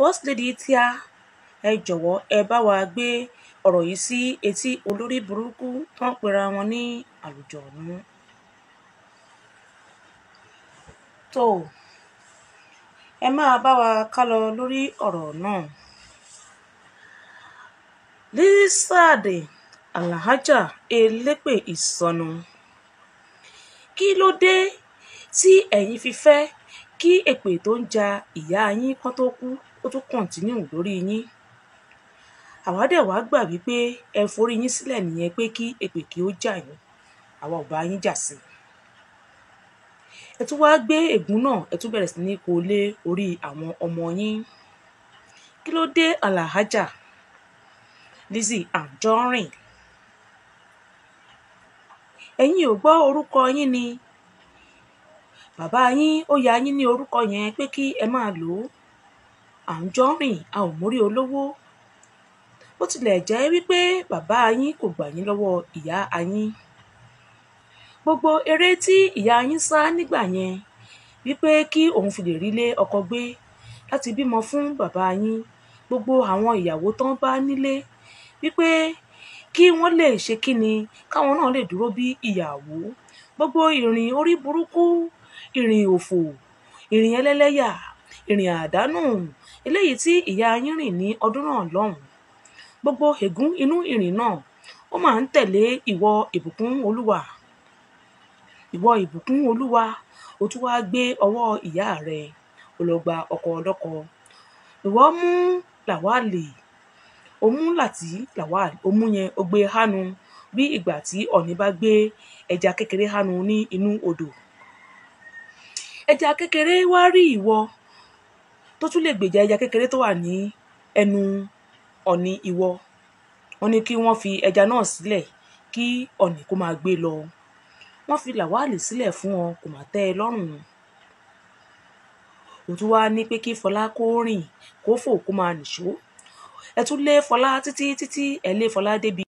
first lady tíá ẹ jọ̀wọ́ ẹ bá wa gbé ọ̀rọ̀ yìí sí etí olórí burúkú tó ń pera wọn ní àlùjọ̀nú. tó ẹ máa bá wa ká lọ lórí ọ̀rọ̀ náà. Lizzy Alhaja elépè ìsọnù kí ló dé tí ẹ̀yin fi fẹ́ kí èpè tó ń ja ìyá yín kan tó kú ó tún kọ̀ǹtínú lórí yín àwa dẹ̀ wá gbà wípé ẹ forí yín sílẹ̀ nìyẹn pé kí èpè kí ó jà yín àwa ò bá yín jà sí i ẹ tún wáá gbé ègún náà ẹ tún bẹ̀rẹ̀ sí ní kó lé orí àwọn ọmọ yín kí ló dé Alhaja Lizzy Anjorin ẹ̀yin ò gbọ́ orúkọ yín ni bàbá yín ó ya yín ní orúkọ yẹn pé kí ẹ máa lò ó Anjorin a ò mórí olówó bó tilẹ̀ jẹ́ wípé bàbá yín kò gbà yín lọ́wọ́ ìyá yín gbogbo eré tí ìyá yín sá nígbà yẹn wípé kí òun fi lè rí lé ọkọ gbé láti bímọ fún bàbá yín gbogbo àwọn ìyàwó tán bá nílé wípé kí wọ́n lè ṣe kíni káwọn náà lè dúró bí ìyàwó gbogbo ìrìn orí burúkú ìrìn òfò ìrìn ẹlẹ́lẹ́yà ìrìn àdánù eléyìí tí ìyá yín rìn ní ọdún náà lọ́hùn gbogbo ègún inú ìrìn náà ó máa ń tẹ̀lé ìwọ ìbùkún olúwa ìwọ ìbùkún olúwa ó tún wáá gbé ọwọ́ ìyá rẹ ó lọ gba ọkọ ọlọ́kọ ìwọ mú làwálì ó mú làtí làwálì ó mú yẹn ó gbé hánu bí ìgbà tí ọ̀ní bá gbé ẹja kékeré hánu ní inú odò ẹja kékeré wá rí ìwọ tó tún lè gbèjà ẹja kékeré tó wà ní ẹnu ọ̀ní ìwọ wọ́n ní kí wọ́n fi ẹja náà sílẹ̀ kí ọ̀ní kó máa gbé lọ wọ́n fi làwálì sílẹ̀ fún ọ kò má tẹ́ ẹ lọ́rùn ó tún wáá ní pé kí fọlá kó rìn kó fò kó máa nìṣó ẹ tún lé fọlá títí títí ẹ lé fọlá débi